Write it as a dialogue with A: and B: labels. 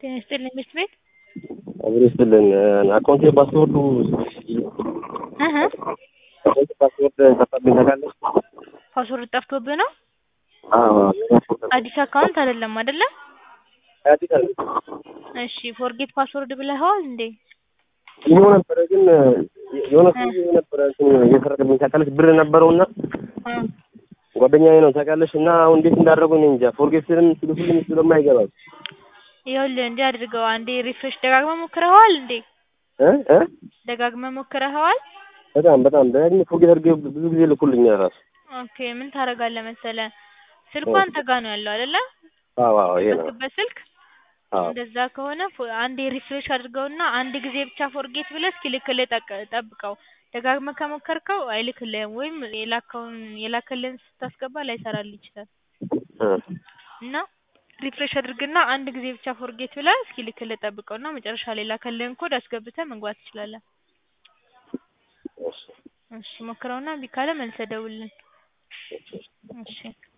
A: ጤና ይስጥልኝ ትምህርት ቤት
B: አብሮ ይስጥልን። አካውንቴ ፓስወርዱ
A: እህ
B: አካውንቴ ፓስወርድ ጠፋብኝ ታውቃለህ?
A: ፓስወርድ ጠፍቶብህ ነው?
B: አዎ
A: አዲስ አካውንት አይደለም አይደለ?
B: አዲስ አለ
A: እሺ ፎርጌት ፓስወርድ ብለኸዋል እንዴ?
B: ይኸው ነበረ ግን የሆነ ሰው ነበረ እንትን እየሰረቀብኝ ታውቃለች። ብር ነበረውና
A: እ
B: ጓደኛዬ ነው ታውቃለች። እና አሁን እንዴት እንዳደረጉኝ እኔ እንጃ። ፎርጌት ስልም ሲልኩልኝ ስለማይገባም
A: ይኸውልህ እንዲህ አድርገው አንዴ ሪፍሬሽ ደጋግመህ ሞክረኸዋል እንዴ?
B: እ እ
A: ደጋግመህ ሞክረኸዋል?
B: በጣም በጣም ደጋግሜ ፎርጌት አድርጌ ብዙ ጊዜ ልኩልኛል ራሱ።
A: ኦኬ ምን ታደርጋለህ መሰለህ ስልኩ አንተ ጋር ነው ያለው አይደለ?
B: አዎ አዎ ይሄ ነው።
A: የላክበት ስልክ
B: አዎ
A: እንደዛ ከሆነ ፎ- አንዴ ሪፍሬሽ አድርገውና አንድ ጊዜ ብቻ ፎርጌት ብለህ እስኪልክልህ ጠቅ- ጠብቀው። ደጋግመህ ከሞከርከው አይልክልህም ወይም የላከውን የላከልህን ስታስገባ ላይሰራልህ ይችላል።
B: እ
A: እና ሪፍሬሽ አድርግና አንድ ጊዜ ብቻ ፎርጌት ብለህ እስኪልክልህ ጠብቀውና መጨረሻ ላይ የላከልህን ኮድ አስገብተህ መግባት ትችላለህ።
B: እሺ
A: እሺ ሞክረውና እምቢ ካለ መልሰህ ደውልልን። እሺ